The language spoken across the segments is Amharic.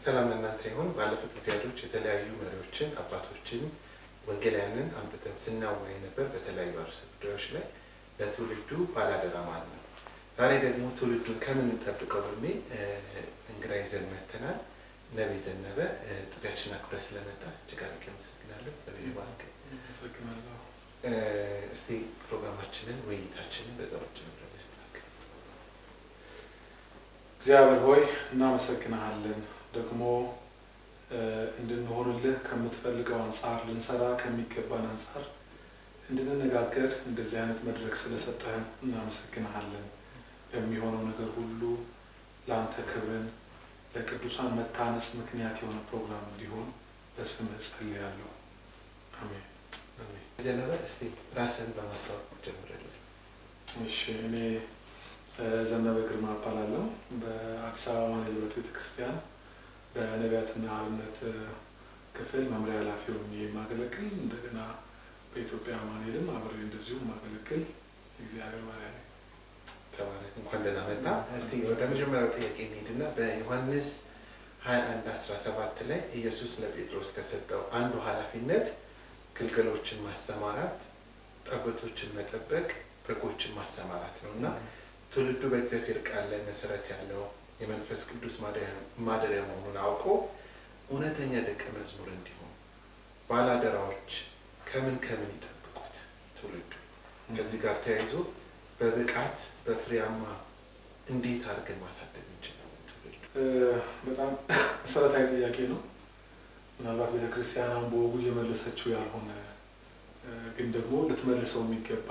ሰላም ለእናንተ ይሁን። ባለፉት ጊዜያቶች የተለያዩ መሪዎችን፣ አባቶችን፣ ወንጌላያንን አምጥተን ስናወያይ ነበር በተለያዩ አርዕስተ ጉዳዮች ላይ ለትውልዱ ባላደራ ማለት ነው። ዛሬ ደግሞ ትውልዱን ከምን እንጠብቀው በሚል እንግዳ ይዘን መጥተናል። ነቢይ ዘነበ ጥሪያችን አክብረህ ስለመጣ እጅግ አድርጌ አመሰግናለሁ። ነቢይ ባንክ አመሰግናለሁ። እስቲ ፕሮግራማችንን ውይይታችንን በዛ ውጭ እግዚአብሔር ሆይ እናመሰግናሃለን። ደግሞ እንድንሆንልህ ከምትፈልገው አንጻር ልንሰራ ከሚገባን አንጻር እንድንነጋገር እንደዚህ አይነት መድረክ ስለሰጠህን እናመሰግናሃለን። በሚሆነው ነገር ሁሉ ለአንተ ክብርን ለቅዱሳን መታነጽ ምክንያት የሆነ ፕሮግራም እንዲሆን በስምህ ጸልያለሁ። አሜን። ዘነበ እስቲ ራስን በማስታወቅ ጀምረልን። እሺ እኔ ዘነበ ግርማ እባላለሁ። በአዲስ አበባ ማንነት ቤተክርስቲያን በነቢያትና አብነት ክፍል መምሪያ ኃላፊ ሆኜ የማገለግል እንደገና በኢትዮጵያ ማንሄድም አብሬ እንደዚሁ የማገለግል እግዚአብሔር ባሪያ ነኝ። ተባረክ፣ እንኳን ደህና መጣ። እስቲ ወደ መጀመሪያው ጥያቄ እንሂድና በዮሐንስ 21 17 ላይ ኢየሱስ ለጴጥሮስ ከሰጠው አንዱ ኃላፊነት ግልገሎችን ማሰማራት፣ ጠቦቶችን መጠበቅ፣ በጎችን ማሰማራት ነው እና ትውልዱ በእግዚአብሔር ቃል ላይ መሰረት ያለው የመንፈስ ቅዱስ ማደሪያ መሆኑን አውቆ እውነተኛ ደቀ መዝሙር እንዲሆን ባላደራዎች ከምን ከምን ይጠብቁት ትውልዱ ከዚህ ጋር ተያይዞ በብቃት በፍሬያማ እንዴት አድርገን ማሳደግ እንችላለን? ትውልዱ በጣም መሰረታዊ ጥያቄ ነው። ምናልባት ቤተክርስቲያን በወጉ እየመለሰችው ያልሆነ ግን ደግሞ ልትመልሰው የሚገባ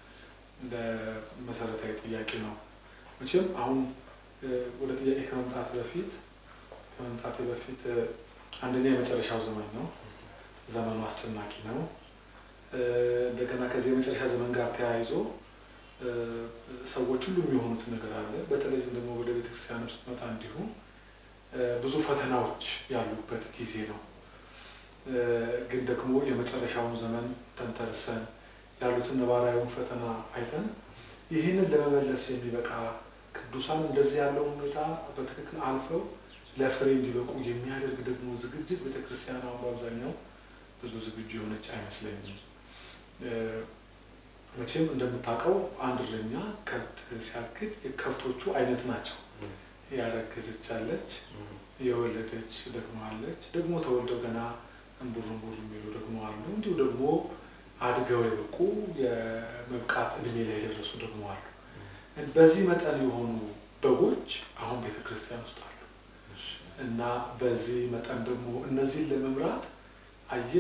መሰረታዊ ጥያቄ ነው። መቼም አሁን ወደ ጥያቄ ከመምጣት በፊት ከመምጣቴ በፊት አንደኛ የመጨረሻው ዘመን ነው። ዘመኑ አስጨናቂ ነው። እንደገና ከዚህ የመጨረሻ ዘመን ጋር ተያይዞ ሰዎች ሁሉ የሚሆኑት ነገር አለ። በተለይም ደግሞ ወደ ቤተክርስቲያን ውስጥ መጣ እንዲሁ ብዙ ፈተናዎች ያሉበት ጊዜ ነው። ግን ደግሞ የመጨረሻውን ዘመን ተንተርሰን ያሉትን ነባራዊውን ፈተና አይተን ይህንን ለመመለስ የሚበቃ ቅዱሳን እንደዚህ ያለውን ሁኔታ በትክክል አልፈው ለፍሬ እንዲበቁ የሚያደርግ ደግሞ ዝግጅት ቤተክርስቲያን አሁን በአብዛኛው ብዙ ዝግጁ የሆነች አይመስለኝም። መቼም እንደምታውቀው አንድ እረኛ ከብት ሲያግድ የከብቶቹ አይነት ናቸው። ያረገዘች አለች፣ የወለደች ደግሞ አለች፣ ደግሞ ተወልደው ገና እንቡር እንቡር የሚሉ ደግሞ አሉ። እንዲሁ ደግሞ አድገው የበቁ የመብቃት እድሜ ላይ የደረሱ ደግሞ አሉ። በዚህ መጠን የሆኑ በጎች አሁን ቤተ ክርስቲያን ውስጥ አሉ እና በዚህ መጠን ደግሞ እነዚህን ለመምራት አየ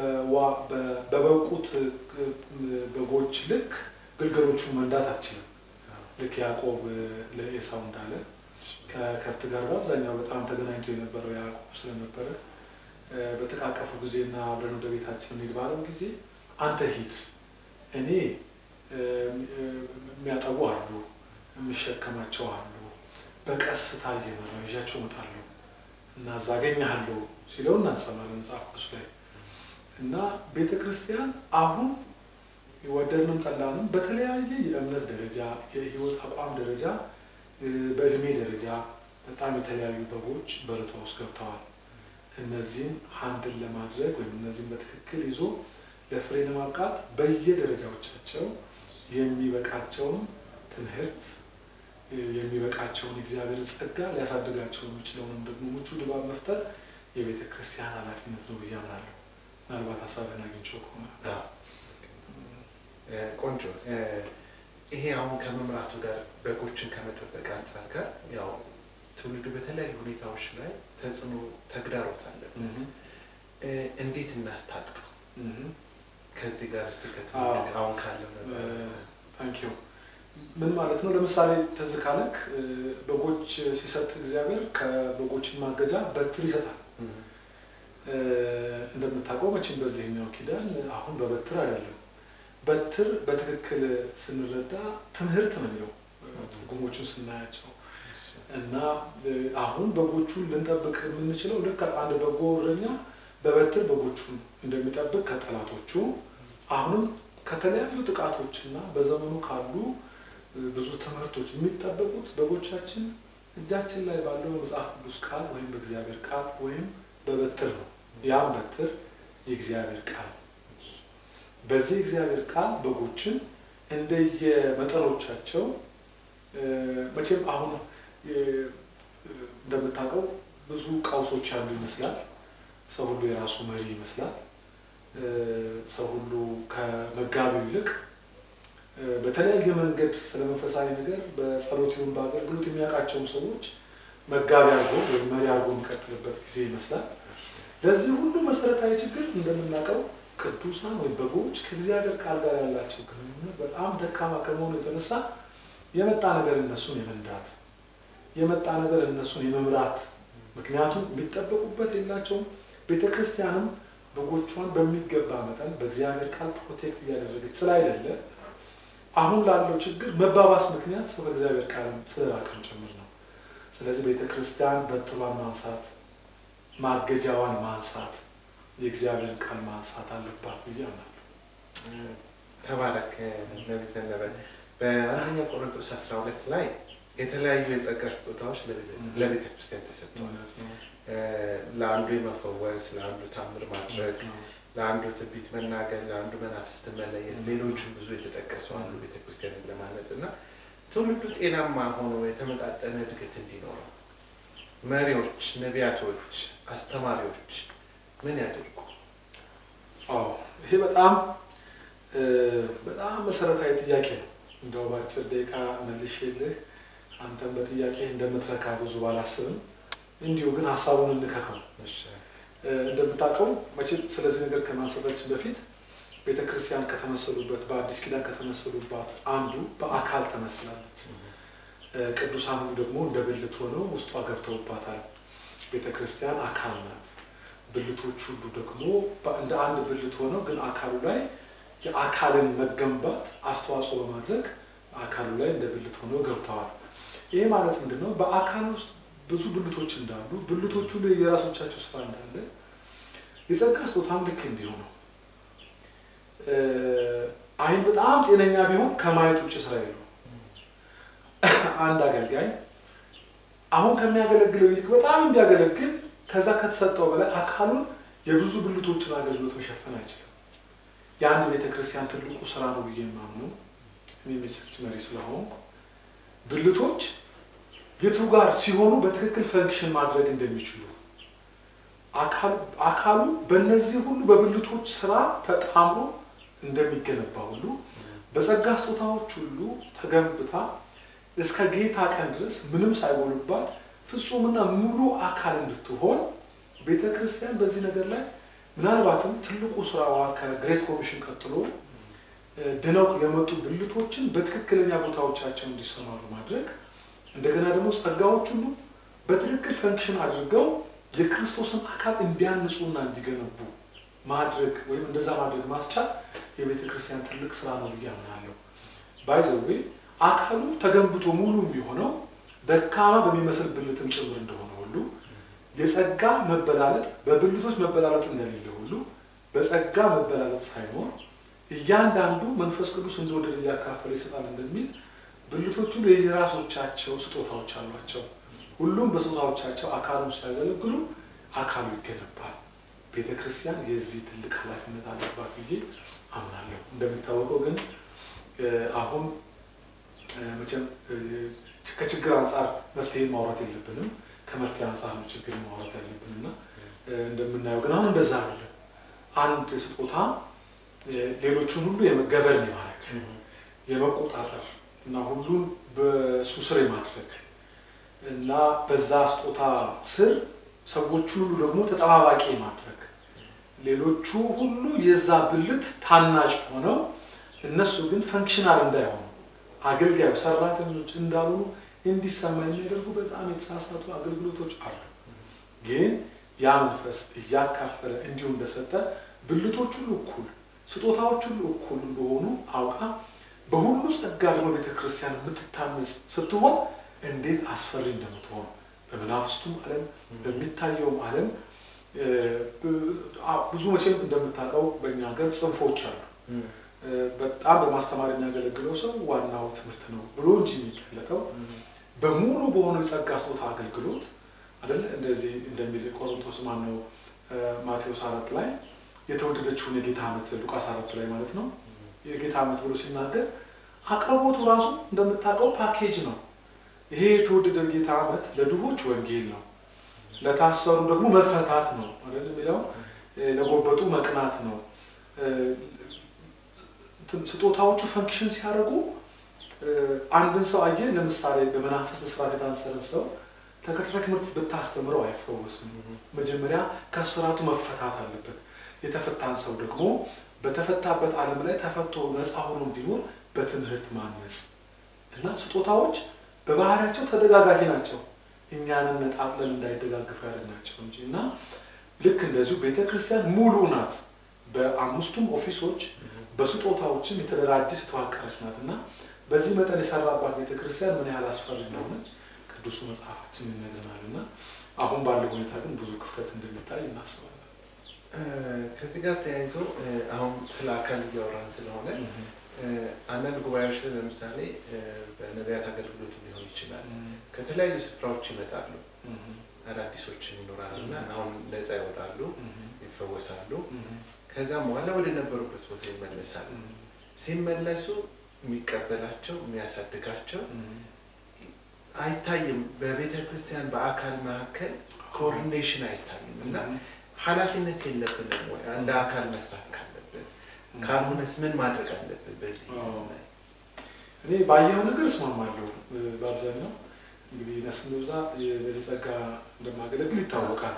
በበቁት በጎች ልክ ግልገሎቹን መንዳት አትችልም። ልክ ያዕቆብ ለኤሳው እንዳለ ከከብት ጋር በአብዛኛው በጣም ተገናኝቶ የነበረው ያዕቆብ ስለነበረ በተቃቀፉ ጊዜና አብረን ወደ ቤታችን እንሂድ ባለው ጊዜ አንተ ሂድ፣ እኔ የሚያጠቡ አሉ፣ የሚሸከማቸው አሉ፣ በቀስታ እየመራሁ ይዣቸው እመጣለሁ እና እዛ አገኘሃለሁ ሲለው እናንሰማለን መጽሐፍ ቅዱስ ላይ እና ቤተ ክርስቲያን አሁን ወደድንም ጠላንም በተለያየ የእምነት ደረጃ የህይወት አቋም ደረጃ በእድሜ ደረጃ በጣም የተለያዩ በጎች በርቷ ውስጥ ገብተዋል። እነዚህን ሀንድን ለማድረግ ወይም እነዚህን በትክክል ይዞ ለፍሬ ለማብቃት በየደረጃዎቻቸው የሚበቃቸውን ትምህርት የሚበቃቸውን እግዚአብሔር ጸጋ ሊያሳድጋቸው የሚችለውንም ደግሞ ምቹ ድባብ መፍጠር የቤተ ክርስቲያን ኃላፊነት ነው ብዬ አምናለሁ። ምናልባት ሀሳብህን አግኝቼው ከሆነ ቆንጆ። ይሄ አሁን ከመምራቱ ጋር በጎችን ከመጠበቅ አንጻር ጋር ያው ትውልዱ በተለያዩ ሁኔታዎች ላይ ተጽዕኖ ተግዳሮት አለበት። እንዴት እናስታጥቀው? ከዚህ ጋር እስቲ ከትውልድ አሁን ካለው ታንኪዩ ምን ማለት ነው? ለምሳሌ ትዝ ካለክ በጎች ሲሰጥ እግዚአብሔር ከበጎችን ማገጃ በትር ይሰጣል። እንደምታውቀው መቼም በዚህኛው ኪዳን አሁን በበትር አይደለም። በትር በትክክል ስንረዳ ትምህርት ነው የሚለው ትርጉሞቹን ስናያቸው እና አሁን በጎቹን ልንጠብቅ የምንችለው ልክ አንድ በጎ እረኛ በበትር በጎቹን እንደሚጠብቅ ከጠላቶቹ አሁንም ከተለያዩ ጥቃቶችና በዘመኑ ካሉ ብዙ ትምህርቶች የሚጠበቁት በጎቻችን እጃችን ላይ ባለው መጽሐፍ ቅዱስ ቃል ወይም በእግዚአብሔር ቃል ወይም በበትር ነው። ያም በትር የእግዚአብሔር ቃል በዚህ እግዚአብሔር ቃል በጎችን እንደየመጠኖቻቸው መቼም አሁን እንደምታውቀው ብዙ ቀውሶች ያሉ ይመስላል። ሰው ሁሉ የራሱ መሪ ይመስላል። ሰው ሁሉ ከመጋቢው ይልቅ በተለያየ መንገድ ስለ መንፈሳዊ ነገር በጸሎት ይሁን በአገልግሎት የሚያውቃቸውን ሰዎች መጋቢ አድርጎ ወይም መሪ አድርጎ የሚቀጥልበት ጊዜ ይመስላል። ለዚህ ሁሉ መሰረታዊ ችግር እንደምናውቀው ቅዱሳን ወይም በጎች ከእግዚአብሔር ቃል ጋር ያላቸው ግንኙነት በጣም ደካማ ከመሆኑ የተነሳ የመጣ ነገር እነሱን የመንዳት የመጣ ነገር እነሱን የመምራት ምክንያቱም የሚጠበቁበት የላቸውም። ቤተ ክርስቲያንም በጎቿን በሚገባ መጠን በእግዚአብሔር ቃል ፕሮቴክት እያደረገች ስላይደለ አሁን ላለው ችግር መባባስ ምክንያት ሰው ከእግዚአብሔር ቃልም ስለራቅም ጭምር ነው። ስለዚህ ቤተ ክርስቲያን በትሯን ማንሳት፣ ማገጃዋን ማንሳት፣ የእግዚአብሔርን ቃል ማንሳት አለባት ብዬ አምናለሁ። ተባረክ ነቢ ዘነበ። በአንደኛ ቆሮንቶስ 12 ላይ የተለያዩ የጸጋ ስጦታዎች ለቤተ ክርስቲያን ተሰጥተዋል። ለአንዱ የመፈወስ፣ ለአንዱ ታምር ማድረግ፣ ለአንዱ ትንቢት መናገር፣ ለአንዱ መናፍስትን መለየት፣ ሌሎችም ብዙ የተጠቀሱ አሉ ቤተክርስቲያንን ለማነጽ እና ትውልዱ ጤናማ ሆኖ የተመጣጠነ እድገት እንዲኖረው መሪዎች፣ ነቢያቶች፣ አስተማሪዎች ምን ያደርጉ? አዎ ይሄ በጣም በጣም መሰረታዊ ጥያቄ ነው። እንደው በአጭር ደቂቃ መልሼልህ አንተም በጥያቄ እንደምትረካ ብዙ ባላስብም እንዲሁ ግን ሀሳቡን እንከከው። እንደምታውቀው መቼም ስለዚህ ነገር ከማንሳታችን በፊት ቤተ ክርስቲያን ከተመሰሉበት በአዲስ ኪዳን ከተመሰሉባት አንዱ በአካል ተመስላለች። ቅዱሳን ሁሉ ደግሞ እንደ ብልት ሆነው ውስጧ ገብተውባታል። ቤተ ክርስቲያን አካል ናት። ብልቶች ሁሉ ደግሞ እንደ አንድ ብልት ሆነው ግን አካሉ ላይ የአካልን መገንባት አስተዋጽኦ በማድረግ አካሉ ላይ እንደ ብልት ሆነው ገብተዋል። ይሄ ማለት ምንድን ነው? በአካል ውስጥ ብዙ ብልቶች እንዳሉ ብልቶቹ ላይ የራሶቻቸው ስራ እንዳለ የጸጋ ስጦታም ልክ እንዲሁ ነው። አይን በጣም ጤነኛ ቢሆን ከማየት ውጭ ስራ የለው። አንድ አገልጋይ አሁን ከሚያገለግለው ይልቅ በጣም እንዲያገለግል ከዛ ከተሰጠው በላይ አካሉን የብዙ ብልቶችን አገልግሎት መሸፈን አይችልም። የአንድ ቤተክርስቲያን ትልቁ ስራ ነው ብዬ የማምነው እኔ የቸርች መሪ ስለሆንኩ ብልቶች የቱ ጋር ሲሆኑ በትክክል ፈንክሽን ማድረግ እንደሚችሉ አካሉ በእነዚህ ሁሉ በብልቶች ስራ ተጣምሮ እንደሚገነባ ሁሉ በጸጋ ስጦታዎች ሁሉ ተገንብታ እስከ ጌታ ቀን ድረስ ምንም ሳይጎልባት ፍጹምና ሙሉ አካል እንድትሆን ቤተ ክርስቲያን በዚህ ነገር ላይ ምናልባትም ትልቁ ስራዋ ከግሬት ኮሚሽን ቀጥሎ ድነው የመጡ ብልቶችን በትክክለኛ ቦታዎቻቸው እንዲሰማሩ ማድረግ እንደገና ደግሞ ጸጋዎች ሁሉ በትክክል ፈንክሽን አድርገው የክርስቶስን አካል እንዲያንጹና እንዲገነቡ ማድረግ ወይም እንደዛ ማድረግ ማስቻል የቤተ ክርስቲያን ትልቅ ስራ ነው ብዬ አምናለሁ። ባይዘዌ አካሉ ተገንብቶ ሙሉ የሚሆነው ደካማ በሚመስል ብልትም ጭምር እንደሆነ ሁሉ የጸጋ መበላለጥ በብልቶች መበላለጥ እንደሌለ ሁሉ በጸጋ መበላለጥ ሳይኖር እያንዳንዱ መንፈስ ቅዱስ እንደወደደ እያካፈለ ይሰጣል እንደሚል ብልቶቹ የየራሶቻቸው ስጦታዎች አሏቸው። ሁሉም በስጦታዎቻቸው አካሉን ሲያገለግሉ አካሉ ይገነባል። ቤተ ክርስቲያን የዚህ ትልቅ ኃላፊነት አለባት ብዬ አምናለሁ። እንደሚታወቀው ግን አሁን መቼም ከችግር አንጻር መፍትሄ ማውራት የለብንም። ከመፍትሄ አንጻር ነው ችግር ማውራት ያለብን እና እንደምናየው ግን አሁን እንደዛ አይደለም። አንድ ስጦታ ሌሎቹን ሁሉ የመገበርን የማድረግ የመቆጣጠር እና ሁሉን በሱ ስር የማድረግ እና በዛ ስጦታ ስር ሰዎቹን ሁሉ ደግሞ ተጠባባቂ የማድረግ ሌሎቹ ሁሉ የዛ ብልት ታናጭ ሆነው እነሱ ግን ፈንክሽናል እንዳይሆኑ አገልጋዩ ሰራተኞች እንዳልሆኑ እንዲሰማ የሚያደርጉ በጣም የተሳሳቱ አገልግሎቶች አሉ። ግን ያ መንፈስ እያካፈለ እንዲሁ እንደሰጠ ብልቶች ሁሉ እኩል፣ ስጦታዎች ሁሉ እኩል እንደሆኑ አውቃ በሁሉ ጸጋ ደግሞ ቤተክርስቲያን የምትታነጽ ስትሆን እንዴት አስፈሪ እንደምትሆን በመናፍስቱም ዓለም በሚታየውም ዓለም ብዙ መቼም እንደምታውቀው በእኛ ሀገር ጽንፎች አሉ። በጣም በማስተማር የሚያገለግለው ሰው ዋናው ትምህርት ነው ብሎ እንጂ የሚገለጠው በሙሉ በሆነው የጸጋ ስጦታ አገልግሎት አይደለ እንደዚህ እንደሚል ቆሮንቶስ ማነው ማቴዎስ አራት ላይ የተወደደችውን የጌታ ዓመት ሉቃስ አራት ላይ ማለት ነው የጌታ ዓመት ብሎ ሲናገር አቅርቦቱ ራሱ እንደምታውቀው ፓኬጅ ነው። ይሄ የተወደደ ጌታ ዓመት ለድሆች ወንጌል ነው፣ ለታሰሩ ደግሞ መፈታት ነው አይደል የሚለው ለጎበጡ መቅናት ነው። ስጦታዎቹ ፈንክሽን ሲያደርጉ አንድን ሰው አየ ለምሳሌ በመናፍስት እስራት የታሰረን ሰው ተከታታይ ትምህርት ብታስተምረው አይፈወስም። መጀመሪያ ከስራቱ መፈታት አለበት። የተፈታን ሰው ደግሞ በተፈታበት ዓለም ላይ ተፈቶ ነፃ ሆኖ እንዲኖር በትምህርት ማነጽ እና ስጦታዎች በባህሪያቸው ተደጋጋፊ ናቸው። እኛንን ነጣጥለን እንዳይደጋግፉ ያደርግናቸው እንጂ እና ልክ እንደዚሁ ቤተ ክርስቲያን ሙሉ ናት። በአምስቱም ኦፊሶች በስጦታዎችም የተደራጀች የተዋቀረች ናት እና በዚህ መጠን የሰራባት ቤተ ክርስቲያን ምን ያህል አስፈሪ እንደሆነች ቅዱሱ መጽሐፋችን ይነግረናል እና አሁን ባለው ሁኔታ ግን ብዙ ክፍተት እንደሚታይ እናስባለን። ከዚህ ጋር ተያይዞ አሁን ስለ አካል እያወራን ስለሆነ አንዳንድ ጉባኤዎች ላይ ለምሳሌ በነቢያት አገልግሎት ሊሆን ይችላል ከተለያዩ ስፍራዎች ይመጣሉ። አዳዲሶችን ይኖራል እና አሁን ነፃ ይወጣሉ፣ ይፈወሳሉ። ከዛም በኋላ ወደ ነበሩበት ቦታ ይመለሳሉ። ሲመለሱ የሚቀበላቸው የሚያሳድጋቸው አይታይም። በቤተ ክርስቲያን በአካል መካከል ኮኦርዲኔሽን አይታይም እና ኃላፊነት የለብንም ወይ እንደ አካል መስራት ካለብን ካልሆነስ ምን ማድረግ አለብን? በዚህ ላይ እኔ ባየው ነገር እስማማለሁ። በአብዛኛው እንግዲህ ነስም ብዛ በዚህ ጸጋ እንደማገለግል ይታወቃል።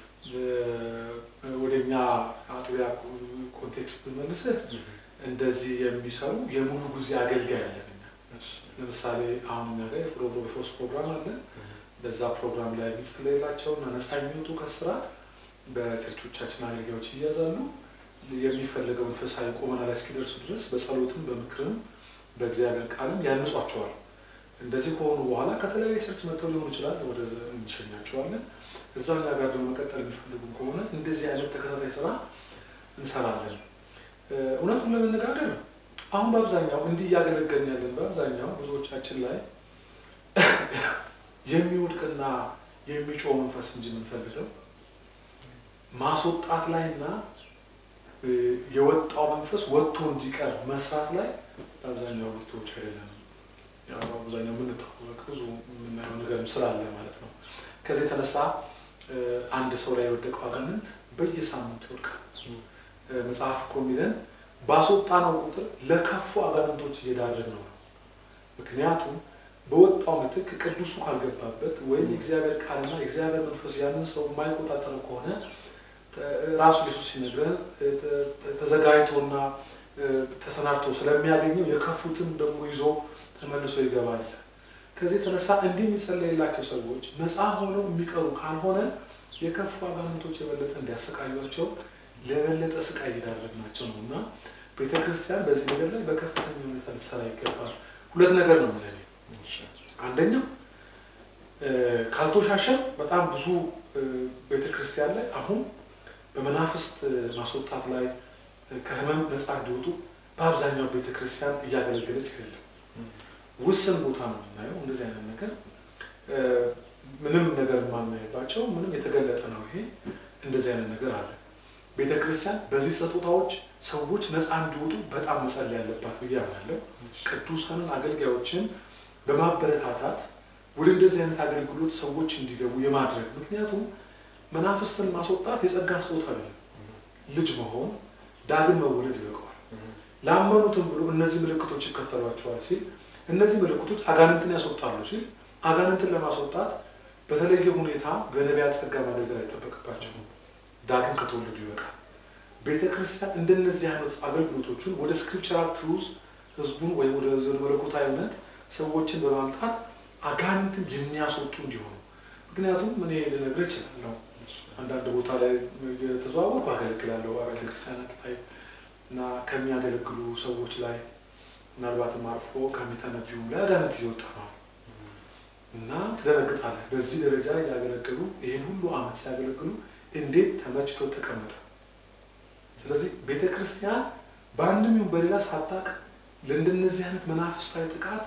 ወደ እኛ አጥቢያ ኮንቴክስት መልስህ እንደዚህ የሚሰሩ የሙሉ ጊዜ አገልጋይ አለን። ለምሳሌ አሁን እኛ ጋር የፍሮዶፎስ ፕሮግራም አለ። በዛ ፕሮግራም ላይ የሚጸለይላቸውና ነፃ የሚወጡ ከስርዓት በቸርቾቻችን አገልጋዮች ይያዛሉ። የሚፈለገው መንፈሳዊ ቁመና ላይ እስኪደርሱ ድረስ በጸሎትም በምክርም በእግዚአብሔር ቃልም ያንጿቸዋል። እንደዚህ ከሆኑ በኋላ ከተለያየ ቸርች መጥተው ሊሆን ይችላል፣ ወደ እንሸኛቸዋለን። እዛው እኛ ጋር ደግሞ መቀጠል የሚፈልጉ ከሆነ እንደዚህ አይነት ተከታታይ ስራ እንሰራለን። እውነቱን ለመነጋገር አሁን በአብዛኛው እንዲህ እያገለገልን ያለን በአብዛኛው ብዙዎቻችን ላይ የሚወድቅና የሚጮህ መንፈስ እንጂ የምንፈልገው ማስወጣት ላይ እና የወጣው መንፈስ ወጥቶ እንዲቀር መስራት ላይ በአብዛኛው ብርቶች አይደለም። አብዛኛው የምንታወቅ ብዙ የምናየው ነገር ስላለ ማለት ነው። ከዚህ የተነሳ አንድ ሰው ላይ የወደቀው አጋንንት በየሳምንቱ ይወድቃል። መጽሐፍ እኮ የሚለን ባስወጣነው ቁጥር ለከፉ አጋንንቶች እየዳረግ ነው። ምክንያቱም በወጣው ምትክ ቅዱሱ ካልገባበት ወይም የእግዚአብሔር ቃልና የእግዚአብሔር መንፈስ ያንን ሰው የማይቆጣጠረው ከሆነ ራሱ ኢየሱስ ሲነግረን ተዘጋጅቶና ተሰናድቶ ስለሚያገኘው የከፉትን ደግሞ ይዞ ተመልሶ ይገባል። ከዚህ የተነሳ እንዲህ የሚጸለይላቸው ሰዎች ነፃ ሆነው የሚቀሩ ካልሆነ የከፉ አጋንንቶች የበለጠ እንዲያሰቃዩቸው ለበለጠ ስቃይ እየዳረግናቸው ነው እና ቤተ ክርስቲያን በዚህ ነገር ላይ በከፍተኛ ሁኔታ ልትሰራ ይገባል። ሁለት ነገር ነው የምልህ። አንደኛው ካልተሻሸን በጣም ብዙ ቤተ ክርስቲያን ላይ አሁን በመናፍስት ማስወጣት ላይ ከህመም ነፃ እንዲወጡ በአብዛኛው ቤተ ክርስቲያን እያገለገለች አይደለም። ውስን ቦታ ነው የምናየው እንደዚህ አይነት ነገር ምንም ነገር የማናይባቸው ምንም የተገለጠ ነው። ይሄ እንደዚህ አይነት ነገር አለ። ቤተ ክርስቲያን በዚህ ስጦታዎች ሰዎች ነፃ እንዲወጡ በጣም መጸለይ ያለባት ብዬ አምናለሁ። ቅዱሳንን አገልጋዮችን በማበረታታት ወደ እንደዚህ አይነት አገልግሎት ሰዎች እንዲገቡ የማድረግ ምክንያቱም መናፍስትን ማስወጣት የጸጋ ስጦታ አይደለም። ልጅ መሆን ዳግም መወለድ ይበቀዋል። ላመኑትም ብሎ እነዚህ ምልክቶች ይከተሏቸዋል ሲል እነዚህ ምልክቶች አጋንንትን ያስወጣሉ ሲል አጋንንትን ለማስወጣት በተለየ ሁኔታ በነቢያት ጸጋ ማገልገል አይጠበቅባቸውም። ዳግም ከተወለዱ ይበቃል። ቤተ ክርስቲያን እንደነዚህ አይነት አገልግሎቶችን ወደ ስክሪፕቸራል ትሩዝ ህዝቡን ወይም ወደ መለኮታዊ እውነት ሰዎችን በማምጣት አጋንንትን የሚያስወጡ እንዲሆኑ ምክንያቱም እኔ ልነግርህ እችላለሁ። አንዳንድ ቦታ ላይ የተዘዋወርኩ አገለግላለሁ አብያተ ክርስቲያናት ላይ እና ከሚያገለግሉ ሰዎች ላይ ምናልባትም አልፎ ከሚተነቢዩም ላይ አጋንንት እየወጣ ነው እና ትደነግጣለህ። በዚህ ደረጃ እያገለገሉ ይህን ሁሉ ዓመት ሲያገለግሉ እንዴት ተመችቶ ተቀመጠ። ስለዚህ ቤተ ክርስቲያን በአንድም ይሁን በሌላ ሳታቅ ለእንደነዚህ አይነት መናፍስታዊ ጥቃት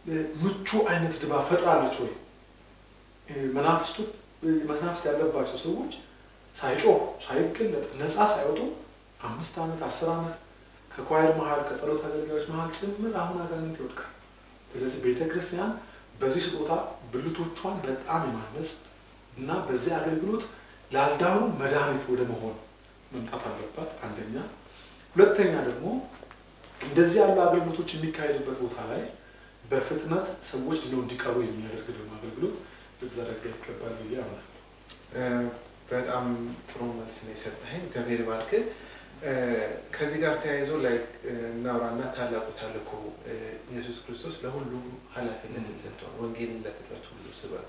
ምቹ አይነት ድባብ ፈጥራለች ወይ? መናፍስቶች መናፍስት ያለባቸው ሰዎች ሳይጮህ ሳይገለጥ ነፃ ሳይወጡ አምስት ዓመት አስር ዓመት ከኳየር መሀል ከጸሎት አገልጋዮች መሀል ጭምር አሁን አጋንንት ይወድቃል። ስለዚህ ቤተ ክርስቲያን በዚህ ስጦታ ብልቶቿን በጣም የማነጽ እና በዚህ አገልግሎት ላልዳኑ መድኃኒት ወደ መሆን መምጣት አለባት። አንደኛ። ሁለተኛ ደግሞ እንደዚህ ያሉ አገልግሎቶች የሚካሄድበት ቦታ ላይ በፍጥነት ሰዎች ድነው እንዲቀሩ የሚያደርግ ደግሞ አገልግሎት ልትዘረጋ ይገባል ብዬ አምናለሁ። በጣም ጥሩ መልስ ነው የሰጠኸኝ። እግዚአብሔር ባርክ። ከዚህ ጋር ተያይዞ ላይ እናውራና ታላቁ ተልእኮ ኢየሱስ ክርስቶስ ለሁሉም ኃላፊነትን ሰጥቷል። ወንጌልን ለፍጥረት ሁሉ ስበኩ።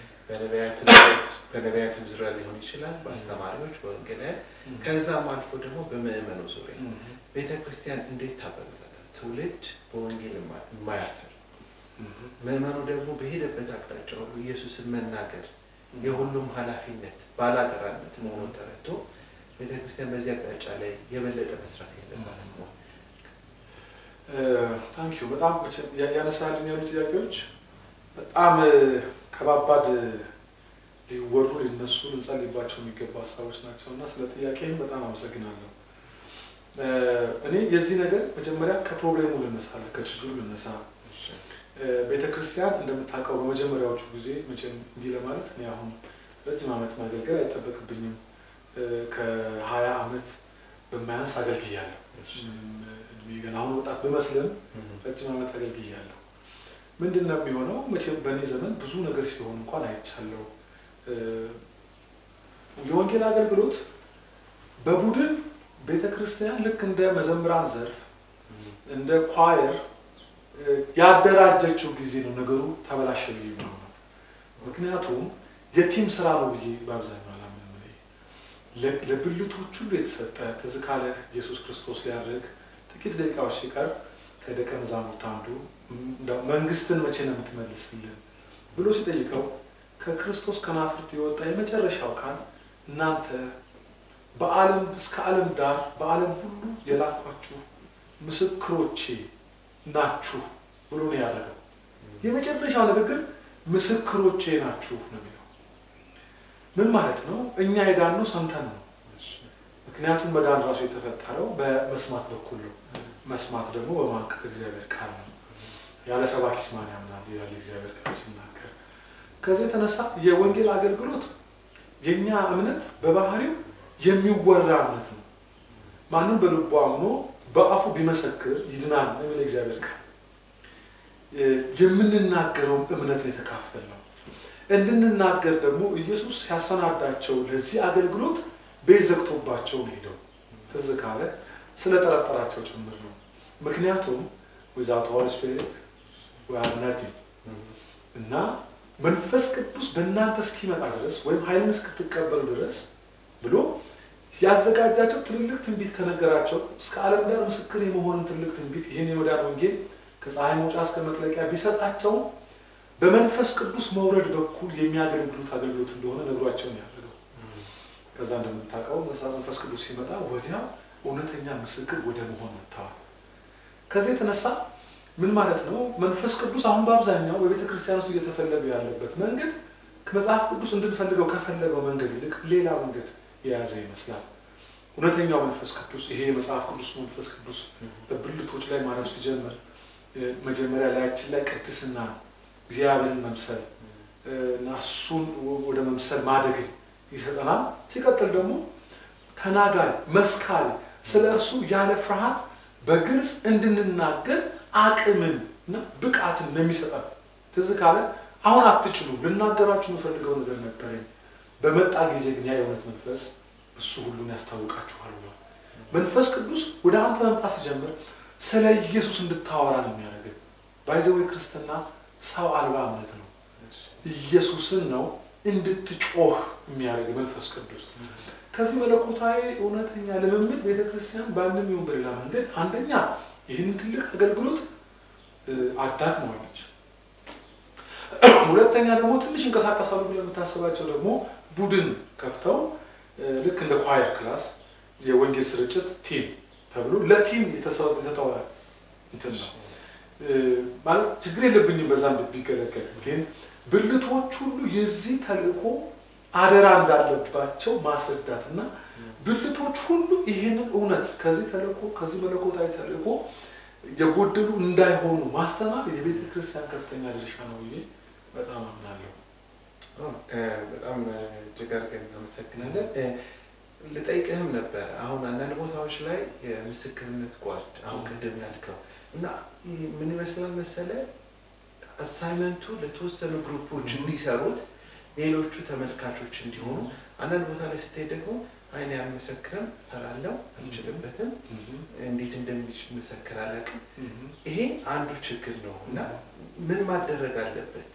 በነቢያትም ዙሪያ ሊሆን ይችላል፣ በአስተማሪዎች፣ በወንጌላውያን ከዛም አልፎ ደግሞ በምዕመኑ ዙሪያ ቤተ ክርስቲያን እንዴት ታበረታታል? ትውልድ በወንጌል የማያፈር ምዕመኑ ደግሞ በሄደበት አቅጣጫ ሁሉ ኢየሱስን መናገር የሁሉም ኃላፊነት ባላደራነት መሆኑን ተረድቶ ቤተክርስቲያን በዚህ አቅጣጫ ላይ የበለጠ መስራት የለባትም ነው። ታንኪዩ በጣም ያነሳልኝ ያሉ ጥያቄዎች በጣም ከባባድ ሊወሩ ሊነሱ ልንጸልይባቸው የሚገቡ ሀሳቦች ናቸው እና ስለ ጥያቄህም በጣም አመሰግናለሁ። እኔ የዚህ ነገር መጀመሪያ ከፕሮብሌሙ ልነሳለ ከችግሩ ልነሳ። ቤተ ክርስቲያን እንደምታውቀው በመጀመሪያዎቹ ጊዜ መቼም እንዲህ ለማለት እኔ አሁን ረጅም ዓመት ማገልገል አይጠበቅብኝም። ከሀያ ዓመት በማያንስ አገልግያለሁ። እድሜ ገና አሁን ወጣት ብመስልም ረጅም ዓመት አገልግያለሁ። ምንድን ነው የሚሆነው? መቼም በእኔ ዘመን ብዙ ነገር ሲሆን እንኳን አይቻለሁ። የወንጌል አገልግሎት በቡድን ቤተ ክርስቲያን ልክ እንደ መዘምራን ዘርፍ እንደ ኳየር ያደራጀችው ጊዜ ነው ነገሩ ተበላሸ ብዬ ነው። ምክንያቱም የቲም ስራ ነው ብዬ በአብዛኛው አላምንም። ለብልቶች ሁሉ የተሰጠ ትዝ ካለህ ኢየሱስ ክርስቶስ ሊያደርግ ጥቂት ደቂቃዎች ሲቀር ከደቀ መዛሙርት አንዱ መንግስትን መቼ ነው የምትመልስልን ብሎ ሲጠይቀው ከክርስቶስ ከናፍርት የወጣ የመጨረሻው ቃል እናንተ በዓለም እስከ ዓለም ዳር በዓለም ሁሉ የላኳችሁ ምስክሮቼ ናችሁ ብሎ ነው ያደረገው። የመጨረሻው ንግግር ምስክሮቼ ናችሁ ነው የሚለው። ምን ማለት ነው? እኛ የዳነው ሰምተን ነው። ምክንያቱም መዳን ራሱ የተፈጠረው በመስማት በኩል ነው። መስማት ደግሞ በማን ከእግዚአብሔር ቃል ነው። ያለ ሰባኪስ ማን ያምናል ይላል እግዚአብሔር ቃል ሲናገር። ከዚህ የተነሳ የወንጌል አገልግሎት የእኛ እምነት በባህሪው የሚወራ እምነት ነው። ማንም በልቡ አምኖ በአፉ ቢመሰክር ይድናል የሚል እግዚአብሔር ቃል የምንናገረውም እምነትን የተካፈል ነው። እንድንናገር ደግሞ ኢየሱስ ሲያሰናዳቸው ለዚህ አገልግሎት ቤት ዘግቶባቸው ነው ሄደው ትዝ ካለ ስለጠረጠራቸው ጭምር ነው። ምክንያቱም ዊዛውት ሆሊ ስፒሪት ዊ አር ናቲንግ እና መንፈስ ቅዱስ በእናንተ እስኪመጣ ድረስ ወይም ኃይልን እስክትቀበሉ ድረስ ብሎ ያዘጋጃቸው ትልልቅ ትንቢት ከነገራቸው እስከ ዓለም ዳር ምስክር የመሆንን ትልቅ ትንቢት ይህን የመዳን ወንጌል ከፀሐይ መውጫ እስከ መጥለቂያ ቢሰጣቸው በመንፈስ ቅዱስ መውረድ በኩል የሚያገለግሉት አገልግሎት እንደሆነ ነግሯቸውን ያደርገው። ከዛ እንደምታውቀው መንፈስ ቅዱስ ሲመጣ ወዲያው እውነተኛ ምስክር ወደ መሆን መጥተዋል። ከዚህ የተነሳ ምን ማለት ነው? መንፈስ ቅዱስ አሁን በአብዛኛው በቤተ ክርስቲያን ውስጥ እየተፈለገ ያለበት መንገድ ከመጽሐፍ ቅዱስ እንድንፈልገው ከፈለገው መንገድ ይልቅ ሌላ መንገድ የያዘ ይመስላል። እውነተኛው መንፈስ ቅዱስ ይሄ የመጽሐፍ ቅዱስ መንፈስ ቅዱስ በብልቶች ላይ ማረፍ ሲጀምር መጀመሪያ ላያችን ላይ ቅድስና እግዚአብሔርን መምሰል እና እሱን ወደ መምሰል ማደግን ይሰጠናል። ሲቀጥል ደግሞ ተናጋሪ፣ መስካሪ ስለ እርሱ ያለ ፍርሃት በግልጽ እንድንናገር አቅምን እና ብቃትን ነው የሚሰጠን። ትዝ ካለ አሁን አትችሉም፣ ልናገራችሁ የምፈልገው ነገር ነበረኝ፣ በመጣ ጊዜ ግን ያ የእውነት መንፈስ እሱ ሁሉን ያስታውቃችኋል ብሏል። መንፈስ ቅዱስ ወደ አንተ መምጣት ሲጀምር ስለ ኢየሱስ እንድታወራ ነው የሚያደርግን። ባይዘዌ ክርስትና ሰው አልባ እምነት ነው። ኢየሱስን ነው እንድትጮህ የሚያደርግ መንፈስ ቅዱስ። ከዚህ መለኮታዊ እውነተኛ ልምምድ ቤተክርስቲያን በአንድም ይሁን በሌላ መንገድ አንደኛ ይህንን ትልቅ አገልግሎት አዳክመዋለች። ሁለተኛ ደግሞ ትንሽ እንቀሳቀሳሉ ብለህ የምታስባቸው ደግሞ ቡድን ከፍተው ልክ እንደ ኳየር ክላስ የወንጌል ስርጭት ቲም ተብሎ ለቲም የተተወ እንትን ነው። ማለት ችግር የለብኝም በዛ ቢገለገል፣ ግን ብልቶች ሁሉ የዚህ ተልእኮ አደራ እንዳለባቸው ማስረዳትና ብልቶች ሁሉ ይህንን እውነት ከዚህ ተልእኮ ከዚህ መለኮታዊ ተልእኮ የጎደሉ እንዳይሆኑ ማስተማር የቤተ ክርስቲያን ከፍተኛ ድርሻ ነው ብዬ በጣም አምናለሁ። በጣም እጅግ አድርገን እናመሰግናለን። ልጠይቅህም ነበር አሁን አንዳንድ ቦታዎች ላይ የምስክርነት ጓድ አሁን ቅድም ያልከው እና ምን ይመስላል መሰለ አሳይመንቱ ለተወሰኑ ግሩፖች እንዲሰሩት ሌሎቹ ተመልካቾች እንዲሆኑ፣ አንዳንድ ቦታ ላይ ስትሄድ ደግሞ አይን ያልመሰክርም እፈራለሁ፣ አልችልበትም፣ እንዴት እንደሚመሰክር አላውቅም። ይሄ አንዱ ችግር ነው እና ምን ማደረግ አለበት?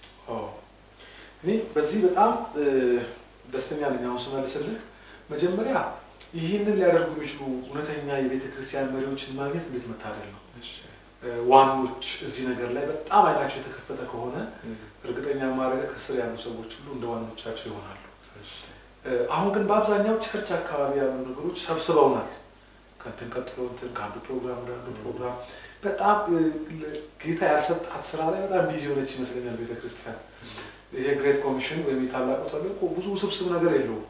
እኔ በዚህ በጣም ደስተኛ ነኝ። አሁን ስመልስልህ መጀመሪያ ይህንን ሊያደርጉ የሚችሉ እውነተኛ የቤተ ክርስቲያን መሪዎችን ማግኘት እንዴት መታደል ነው። ዋኖች እዚህ ነገር ላይ በጣም አይናቸው የተከፈተ ከሆነ እርግጠኛ ማድረግ ከስር ያሉ ሰዎች ሁሉ እንደ ዋኖቻቸው ይሆናሉ። አሁን ግን በአብዛኛው ቸርች አካባቢ ያሉ ነገሮች ሰብስበውናል። ከንትን ቀጥሎ እንትን ከአንዱ ፕሮግራም ወደ አንዱ ፕሮግራም በጣም ጌታ ያልሰጣት ስራ ላይ በጣም ቢዚ የሆነች ይመስለኛል ቤተክርስቲያን። ይሄ ግሬት ኮሚሽን ወይም የታላቁ ተልእኮ ብዙ ውስብስብ ነገር የለውም።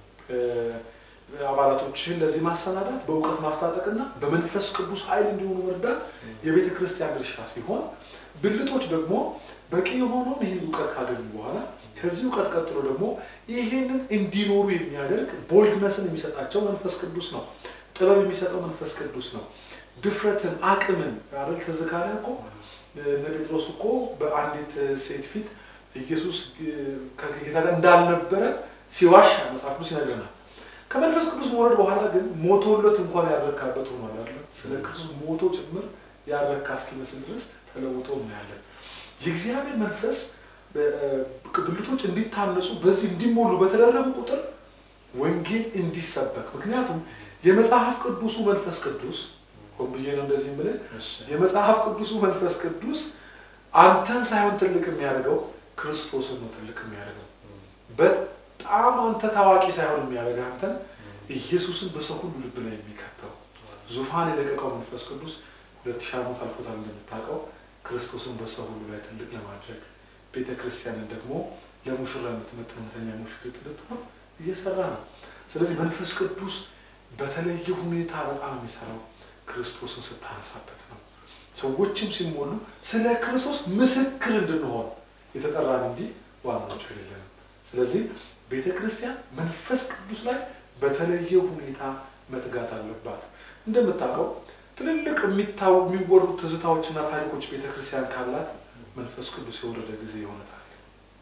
አባላቶችን ለዚህ ማሰናዳት በእውቀት ማስታጠቅና በመንፈስ ቅዱስ ኃይል እንዲሆኑ መርዳት የቤተ ክርስቲያን ድርሻ ሲሆን ብልቶች ደግሞ በቂ የሆነውን ይህን እውቀት ካገኙ በኋላ ከዚህ እውቀት ቀጥሎ ደግሞ ይህንን እንዲኖሩ የሚያደርግ ቦልድነስን የሚሰጣቸው መንፈስ ቅዱስ ነው። ጥበብ የሚሰጠው መንፈስ ቅዱስ ነው። ድፍረትን፣ አቅምን አይደል ትዝ ካለ እኮ እነ ጴጥሮስ እኮ በአንዲት ሴት ፊት ኢየሱስ ከጌታ ጋር እንዳልነበረ ሲዋሻ መጽሐፍ ቅዱስ ይነግረናል። ከመንፈስ ቅዱስ መውረድ በኋላ ግን ሞቶለት እንኳን ያረካበት ሆኗል አይደል? ስለ ክርስቶስ ሞቶ ጭምር ያረካ እስኪመስል ድረስ ተለውጦ እናያለን። የእግዚአብሔር መንፈስ ብልቶች እንዲታነጹ በዚህ እንዲሞሉ በተደረጉ ቁጥር ወንጌል እንዲሰበክ ምክንያቱም የመጽሐፍ ቅዱሱ መንፈስ ቅዱስ ሆን ብዬ ነው እንደዚህ የምልህ የመጽሐፍ ቅዱሱ መንፈስ ቅዱስ አንተን ሳይሆን ትልቅ የሚያደርገው ክርስቶስን ነው ትልቅ የሚያደርገው በጣም አንተ ታዋቂ ሳይሆን የሚያደርግ አንተን ኢየሱስን በሰው ሁሉ ልብ ላይ የሚከተው ዙፋን የለቀቀው መንፈስ ቅዱስ ሁለት ሺህ ዓመት አልፎታል እንደምታውቀው ክርስቶስን በሰው ሁሉ ላይ ትልቅ ለማድረግ ቤተ ክርስቲያንን ደግሞ ለሙሽራ የምትመጥን እውነተኛ ሙሽሪት እንድትሆን እየሰራ ነው። ስለዚህ መንፈስ ቅዱስ በተለየ ሁኔታ በጣም የሚሰራው ክርስቶስን ስታነሳበት ነው። ሰዎችም ሲሞሉ ስለ ክርስቶስ ምስክር እንድንሆን የተጠራን እንጂ ዋናዎች አይደለንም። ስለዚህ ቤተ ክርስቲያን መንፈስ ቅዱስ ላይ በተለየ ሁኔታ መትጋት አለባት። እንደምታውቀው ትልልቅ የሚታው የሚወሩ ትዝታዎችና ታሪኮች ቤተ ክርስቲያን ካላት መንፈስ ቅዱስ የወረደ ጊዜ የሆነ ታሪክ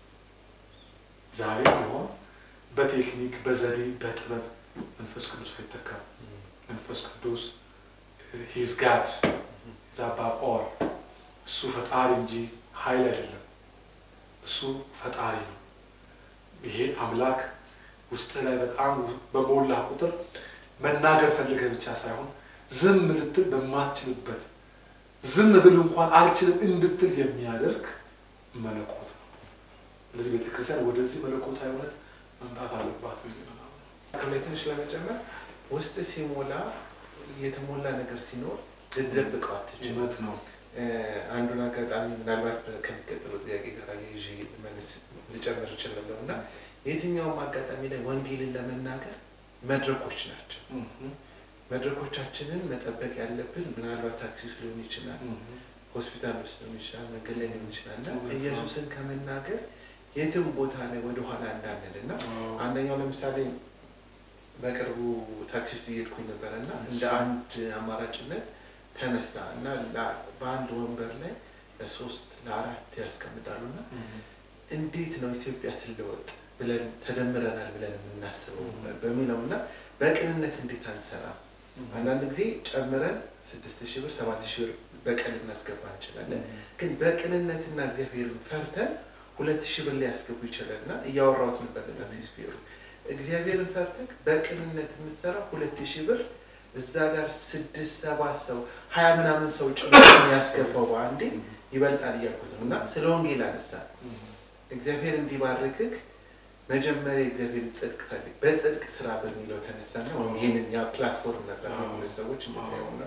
ዛሬ ቢሆን በቴክኒክ በዘዴ በጥበብ መንፈስ ቅዱስ አይተካም። መንፈስ ቅዱስ ሂዝ ጋድ ዛባ ኦል እሱ ፈጣሪ እንጂ ኃይል አይደለም። እሱ ፈጣሪ ነው። ይሄ አምላክ ውስጥህ ላይ በጣም በሞላ ቁጥር መናገር ፈልገህ ብቻ ሳይሆን ዝም ልትል በማትችልበት ዝም ብል እንኳን አልችልም እንድትል የሚያደርግ መለኮት ነው። ስለዚህ ቤተክርስቲያን ወደዚህ መለኮታዊ እውነት መምጣት አለባት። ከላይ ትንሽ ለመጨመር ውስጥ ሲሞላ የተሞላ ነገር ሲኖር ልትደብቀው አትችልም። እውነት ነው። አንዱን አጋጣሚ ምናልባት ከሚቀጥለው ጥያቄ ጋር ይዤ መልስ ልጨምር እችላለሁ እና የትኛውም አጋጣሚ ላይ ወንጌልን ለመናገር መድረኮች ናቸው። መድረኮቻችንን መጠበቅ ያለብን ምናልባት ታክሲ ውስጥ ሊሆን ይችላል፣ ሆስፒታል ውስጥ ሊሆን ይችላል፣ መንገድ ላይ ሊሆን ይችላል እና ኢየሱስን ከመናገር የትም ቦታ ላይ ወደኋላ እንዳንል እና አንደኛው ለምሳሌ በቅርቡ ታክሲ ውስጥ እየሄድኩኝ ነበረ እና እንደ አንድ አማራጭነት ተነሳ እና በአንድ ወንበር ላይ ለሶስት ለአራት ያስቀምጣሉ እና እንዴት ነው ኢትዮጵያ ትለወጥ ብለን ተደምረናል ብለን የምናስበው በሚለው እና በቅንነት እንዴት አንሰራ? አንዳንድ ጊዜ ጨምረን ስድስት ሺህ ብር ሰባት ሺህ ብር በቀን ልናስገባ እንችላለን። ግን በቅንነትና እግዚአብሔርን ፈርተን ሁለት ሺህ ብር ሊያስገቡ ይችላል እና እያወራሁት ነበር ለታክሲ ሹፌሩ እግዚአብሔርን ፈርተህ በቅንነት የምትሰራ ሁለት ሺህ ብር እዛ ጋር ስድስት ሰባት ሰው ሀያ ምናምን ሰው ጭምር ያስገባው በአንዴ ይበልጣል እያልኩት ነው እና ስለ ወንጌል አነሳ እግዚአብሔር እንዲባርክህ መጀመሪያ እግዚአብሔር ጽድቅ ፈልግ በጽድቅ ስራ በሚለው ተነሳና ወይም ይህንን ያ ፕላትፎርም ነበር ሁለት ሰዎች እንደዚያ ሆነ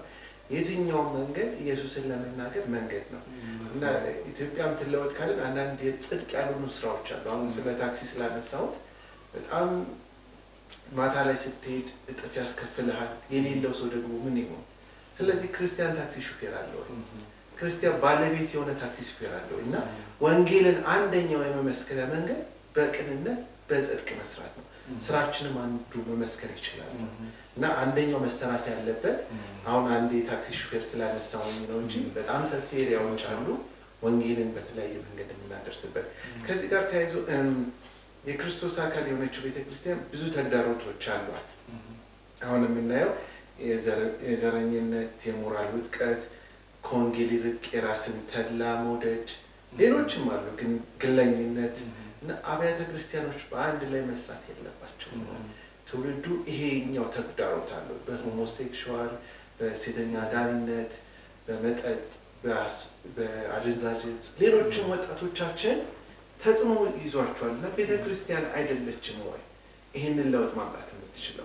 የትኛውም መንገድ ኢየሱስን ለመናገር መንገድ ነው እና ኢትዮጵያም ትለወጥ ካለን አንዳንድ የጽድቅ ያልሆኑ ስራዎች አሉ። አሁን ስለ ታክሲ ስላነሳሁት በጣም ማታ ላይ ስትሄድ እጥፍ ያስከፍልሃል። የሌለው ሰው ደግሞ ምን ይሆን? ስለዚህ ክርስቲያን ታክሲ ሹፌር አለ ወይ? ክርስቲያን ባለቤት የሆነ ታክሲ ሹፌር አለ ወይ? እና ወንጌልን አንደኛው የመመስከሪያ መንገድ በቅንነት በጽድቅ መስራት ነው። ስራችንም አንዱ መመስከር ይችላል እና አንደኛው መሰራት ያለበት አሁን አንድ የታክሲ ሹፌር ስላነሳውኝ ነው እንጂ በጣም ሰፊ ኤሪያዎች አሉ ወንጌልን በተለያየ መንገድ የምናደርስበት። ከዚህ ጋር ተያይዞ የክርስቶስ አካል የሆነችው ቤተክርስቲያን ብዙ ተግዳሮቶች አሏት። አሁን የምናየው የዘረኝነት፣ የሞራል ውጥቀት፣ ከወንጌል ይልቅ የራስን ተድላ መውደድ፣ ሌሎችም አሉ ግን ግለኝነት እና አብያተ ክርስቲያኖች በአንድ ላይ መስራት የለባቸውም። ትውልዱ ይሄኛው ተግዳሮት አለው። በሆሞሴክሹዋል፣ በሴተኛ አዳሪነት፣ በመጠጥ፣ በአደንዛዥ እጽ ሌሎችም ወጣቶቻችን ተጽዕኖ ይዟቸዋል እና ቤተ ክርስቲያን አይደለችም ወይ ይህንን ለውጥ ማምጣት የምትችለው?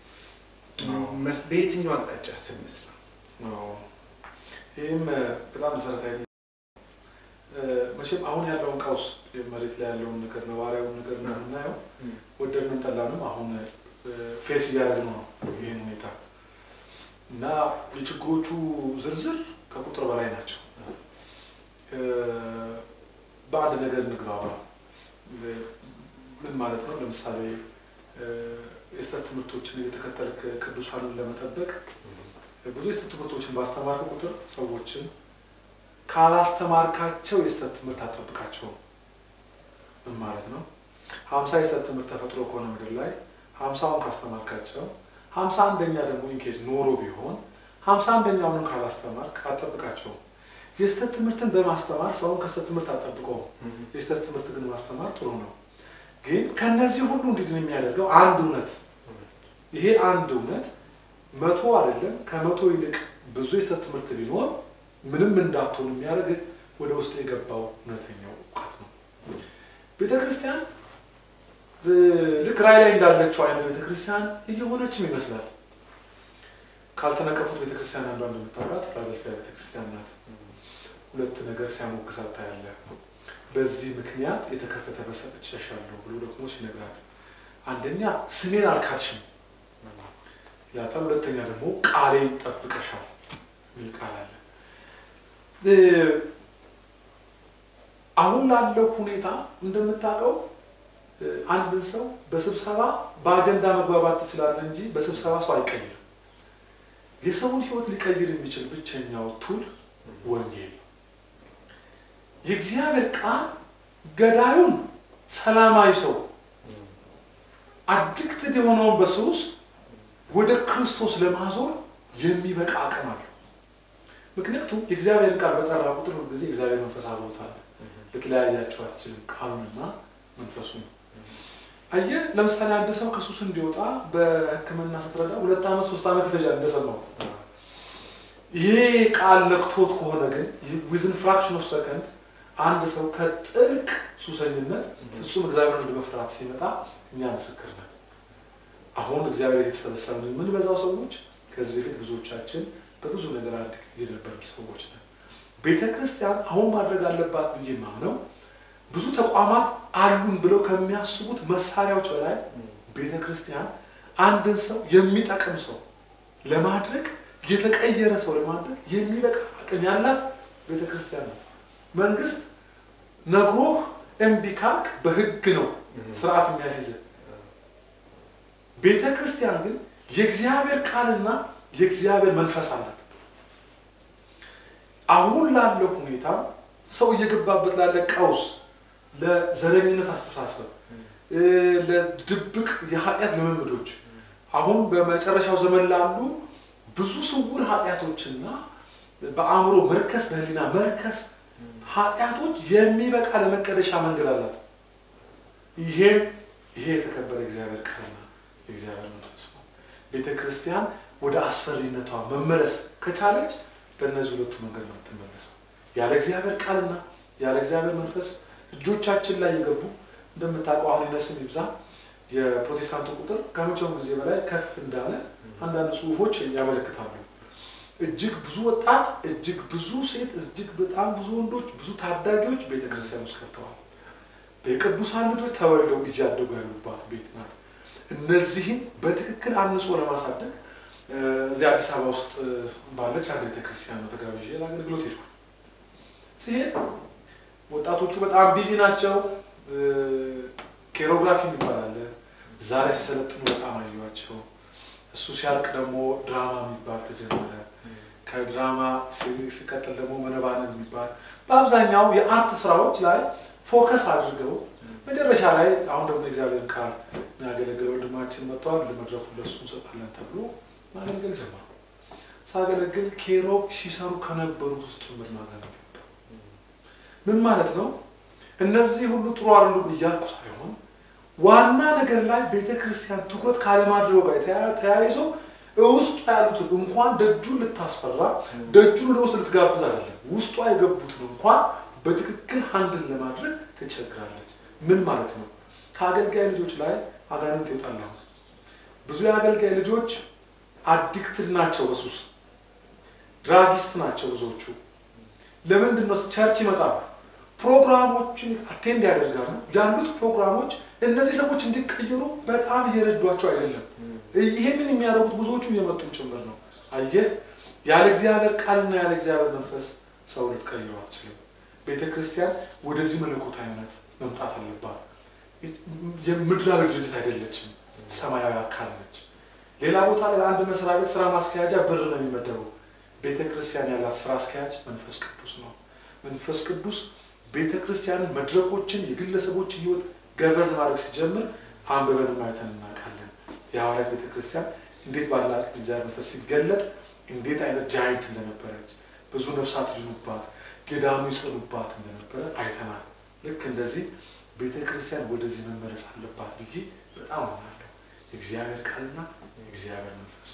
በየትኛው አቅጣጫ ስንስራ? ይህም በጣም መሰረታዊ መቼም አሁን ያለውን ቀውስ መሬት ላይ ያለውን ነገር ነባሪያውን ነገር ነው የምናየው። ወደድንም ጠላንም አሁን ፌስ እያደረግን ነው ይህን ሁኔታ እና የችግሮቹ ዝርዝር ከቁጥር በላይ ናቸው። በአንድ ነገር እንግባባ። ምን ማለት ነው? ለምሳሌ የስተት ትምህርቶችን የተከተልክ ቅዱሳንን ለመጠበቅ ብዙ የስተት ትምህርቶችን ባስተማርክ ቁጥር ሰዎችን ካላስተማርካቸው የስተት ትምህርት አጠብቃቸው ምን ማለት ነው? ሀምሳ የስተት ትምህርት ተፈጥሮ ከሆነ ምድር ላይ ሀምሳውን ካስተማርካቸው ሀምሳ አንደኛ ደግሞ ኢንኬዝ ኖሮ ቢሆን ሀምሳ አንደኛውንም ካላስተማርክ አጠብቃቸው። የስተት ትምህርትን በማስተማር ሰውን ከስተት ትምህርት አጠብቀው። የስተት ትምህርት ግን ማስተማር ጥሩ ነው። ግን ከነዚህ ሁሉ እንዲድን የሚያደርገው አንድ እውነት፣ ይሄ አንድ እውነት መቶ አይደለም ከመቶ ይልቅ ብዙ የስተት ትምህርት ቢኖር ምንም እንዳትሆን የሚያደርግ ወደ ውስጥ የገባው እውነተኛው እውቀት ነው። ቤተ ክርስቲያን ልክ ራዕይ ላይ እንዳለችው አይነት ቤተ ክርስቲያን እየሆነችም ይመስላል። ካልተነቀፉት ቤተ ክርስቲያን አንዷ እንደምታውቃት ፊላደልፊያ ቤተ ክርስቲያን ናት። ሁለት ነገር ሲያሞግሳት ታያለህ። በዚህ ምክንያት የተከፈተ በር ሰጥቼሻለሁ ብሎ ደግሞ ሲነግራት፣ አንደኛ ስሜን አልካድሽም ይላታል። ሁለተኛ ደግሞ ቃሌን ጠብቀሻል የሚል ቃል አለ። አሁን ላለው ሁኔታ እንደምታውቀው አንድን ሰው በስብሰባ በአጀንዳ መግባባት ትችላለህ እንጂ በስብሰባ ሰው አይቀይርም። የሰውን ሕይወት ሊቀይር የሚችል ብቸኛው ቱል ወንጌል ነው። የእግዚአብሔር ቃል ገዳዩን ሰላማዊ ሰው አዲክትድ የሆነውን በሱስ ወደ ክርስቶስ ለማዞር የሚበቃ አቅም አለው። ምክንያቱም የእግዚአብሔር ቃል በጠራ ቁጥር ሁል ጊዜ እግዚአብሔር መንፈስ አብሮታል። ልትለያያቸው አትችልም። ቃሉንና መንፈሱን አየህ። ለምሳሌ አንድ ሰው ከሱስ እንዲወጣ በሕክምና ስትረዳ ሁለት ዓመት ሶስት ዓመት ይፈጃል እንደሰማሁት። ይሄ ቃል ነክቶት ከሆነ ግን ዊዝን ፍራክሽን ኦፍ ሰከንድ አንድ ሰው ከጥልቅ ሱሰኝነት ፍጹም እግዚአብሔርን ወደ መፍራት ሲመጣ እኛ ምስክር ነን። አሁን እግዚአብሔር የተሰበሰብን የምንበዛው ሰዎች ከዚህ በፊት ብዙዎቻችን በብዙ ነገር አዲክት የነበርን ሰዎች ነን። ቤተ ክርስቲያን አሁን ማድረግ አለባት ብዬ ማምነው ብዙ ተቋማት አሉን ብለው ከሚያስቡት መሳሪያዎች በላይ ቤተ ክርስቲያን አንድን ሰው የሚጠቅም ሰው ለማድረግ የተቀየረ ሰው ለማድረግ የሚበቃ አቅም ያላት ቤተ ክርስቲያን ነው። መንግስት ነግሮህ እምቢ ካልክ በህግ ነው ስርዓት የሚያስይዝ። ቤተ ክርስቲያን ግን የእግዚአብሔር ቃልና የእግዚአብሔር መንፈስ አላት። አሁን ላለው ሁኔታ ሰው እየገባበት ላለ ቀውስ፣ ለዘረኝነት አስተሳሰብ፣ ለድብቅ የኃጢአት ልምምዶች አሁን በመጨረሻው ዘመን ላሉ ብዙ ስውር ኃጢአቶችና በአእምሮ መርከስ፣ በህሊና መርከስ ኃጢአቶች የሚበቃ ለመቀደሻ መንገድ አላት። ይሄም ይሄ የተከበረ እግዚአብሔር ቃልና የእግዚአብሔር መንፈስ ነው። ቤተ ክርስቲያን ወደ አስፈሪነቷ መመለስ ከቻለች በእነዚህ ሁለቱ መንገድ ነው የምትመለሰው። ያለ እግዚአብሔር ቃልና ያለ እግዚአብሔር መንፈስ እጆቻችን ላይ የገቡ እንደምታውቀው አሁን ይነስም ይብዛ የፕሮቴስታንቱ ቁጥር ከመቼውም ጊዜ በላይ ከፍ እንዳለ አንዳንድ ጽሑፎች ያመለክታሉ። እጅግ ብዙ ወጣት፣ እጅግ ብዙ ሴት፣ እጅግ በጣም ብዙ ወንዶች፣ ብዙ ታዳጊዎች ቤተክርስቲያን ውስጥ ገብተዋል። የቅዱሳን ልጆች ተወልደው እያደጉ ያሉባት ቤት ናት። እነዚህም በትክክል አንጾ ለማሳደግ እዚህ አዲስ አበባ ውስጥ ባለች አንድ ቤተክርስቲያን ነው ተጋብዤ ለአገልግሎት ሄድኩ። ሲሄድ ወጣቶቹ በጣም ቢዚ ናቸው። ኬሮግራፊ የሚባል አለ። እዛ ላይ ሲሰለጥኑ በጣም አየኋቸው። እሱ ሲያልቅ ደግሞ ድራማ የሚባል ተጀመረ። ከድራማ ሲቀጥል ደግሞ መነባነብ የሚባል በአብዛኛው የአርት ስራዎች ላይ ፎከስ አድርገው መጨረሻ ላይ አሁን ደግሞ እግዚአብሔር ቃል የሚያገለግለው ወንድማችን መጥተዋል። ለመድረኩ ለሱ እንሰጣለን ተብሎ ማገልገል ጀመሩ። ሳገለግል ኬሮግ ሲሰሩ ከነበሩት ውስጥ ጭምር ማገኘት ምን ማለት ነው? እነዚህ ሁሉ ጥሩ አይደሉም እያልኩ ሳይሆን ዋና ነገር ላይ ቤተ ክርስቲያን ትኩረት ካለማድረጉ ጋር ተያይዞ ውስጡ ያሉትን እንኳን ደጁን ልታስፈራ ደጁን ወደ ውስጥ ልትጋብዝ አይደለም፣ ውስጧ የገቡትን እንኳን በትክክል ሀንድል ለማድረግ ትቸግራለች። ምን ማለት ነው? ከአገልጋይ ልጆች ላይ አጋንንት ይወጣል። ብዙ የአገልጋይ ልጆች አዲክትድ ናቸው፣ በሱስ ድራጊስት ናቸው ብዙዎቹ። ለምንድን ነው ቸርች ይመጣሉ፣ ፕሮግራሞችን አቴንድ ያደርጋሉ። ያሉት ፕሮግራሞች እነዚህ ሰዎች እንዲቀየሩ በጣም እየረዷቸው አይደለም። ይሄንን የሚያደርጉት ብዙዎቹ እየመጡም ጭምር ነው። አየህ፣ ያለ እግዚአብሔር ቃልና ያለ እግዚአብሔር መንፈስ ሰው ልትቀይሩ አትችልም። ቤተ ክርስቲያን ወደዚህ መለኮታዊነት መምጣት አለባት። የምድራዊ ድርጅት አይደለችም፣ ሰማያዊ አካል ነች። ሌላ ቦታ ላይ አንድ መስሪያ ቤት ስራ ማስኪያጃ ብር ነው የሚመደበው። ቤተ ክርስቲያን ያላት ስራ አስኪያጅ መንፈስ ቅዱስ ነው። መንፈስ ቅዱስ ቤተ ክርስቲያንን፣ መድረኮችን፣ የግለሰቦችን ህይወት ገቨርን ማድረግ ሲጀምር አንብበን ማየተን እናውቃለን። የሐዋርያት ቤተ ክርስቲያን እንዴት ባለ አቅም እግዚአብሔር መንፈስ ሲገለጥ እንዴት አይነት ጃይንት እንደነበረች ብዙ ነፍሳት ይድኑባት፣ ገዳሙ ይጸኑባት እንደነበረ አይተናል። ልክ እንደዚህ ቤተ ክርስቲያን ወደዚህ መመለስ አለባት ብዬ በጣም አምናለሁ። የእግዚአብሔር ቃልና የእግዚአብሔር መንፈስ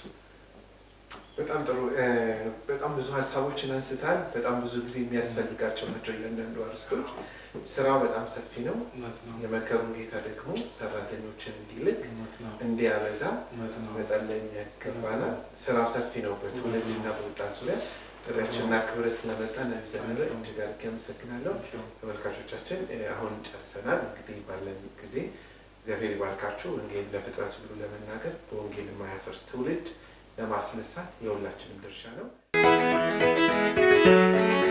በጣም ጥሩ። በጣም ብዙ ሀሳቦችን አንስታል። በጣም ብዙ ጊዜ የሚያስፈልጋቸው ናቸው እያንዳንዱ አርስቶች። ስራው በጣም ሰፊ ነው። እውነት ነው። የመከሩን ጌታ ደግሞ ሰራተኞችን እንዲልክ እውነት ነው። እንዲያበዛ እውነት ነው። መጸለይ የሚያገባናል። ስራው ሰፊ ነው። በትውልድና በወጣት ዙሪያ ጥሪያችንና ክብረት ስለመጣ ነቢ ዘነበ እጅግ አድርጌ አመሰግናለሁ። ተመልካቾቻችን አሁን ጨርሰናል። እንግዲህ ባለን ጊዜ እግዚአብሔር ይባርካችሁ። ወንጌል ለፍጥረት ሁሉ ለመናገር በወንጌል የማያፈርስ ትውልድ ለማስነሳት የሁላችንም ድርሻ ነው።